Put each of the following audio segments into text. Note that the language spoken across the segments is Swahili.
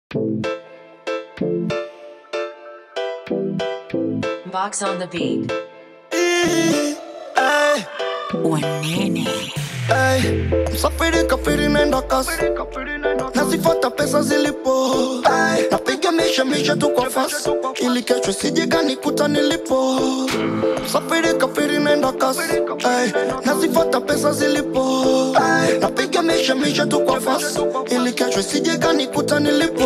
Box on the beat. Ay, Wanene. ay, msafiri kafiri naenda kasi nazifuata pesa zilipo Ay, napiga misha misha tu kwa fasi ili kesho sijega nikuta nilipo msafiri kafiri naenda kasi Ay, nazifuata pesa zilipo Ay, napiga misha misha tu kwa fasi ili kesho sijega nikuta nilipo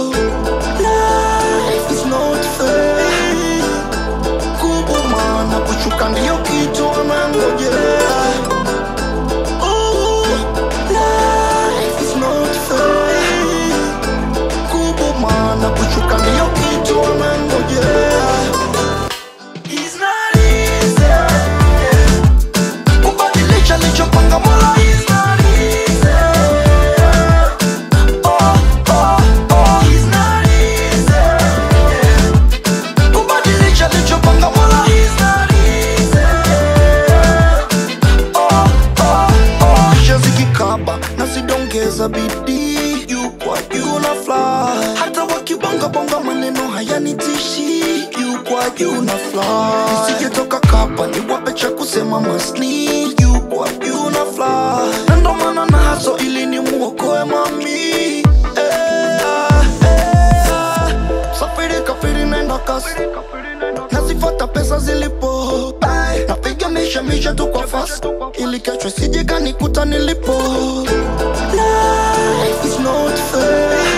Life is not fair kubwa maana kushuka ndiyo kitu wanangojea Ooh, life is not fair. Kubwa maana kushuka ndiyo kitu wanangojea It's not easy. Kubadilisha lichopanga Mola is not easy. Oh, oh, oh, it's not easy. Kubadilisha lichopanga Mola is not easy. Oh, oh, oh. Kisha zikikaba na zidongeza bidii juu kwa juu na fly hata wakibonga bonga maneno hayanitishi juu kwa juu na fly nisijetoka kapa niwape cha kusema masni juu kwa juu na fly na ndo maana na haso ili ni muokoe mami eh, eh. safiri kafiri naenda kasi nazifata pesa zilipo Ay, napiga misha misha tu kwa fast ili kesho sijega nikuta nilipo Life is not fair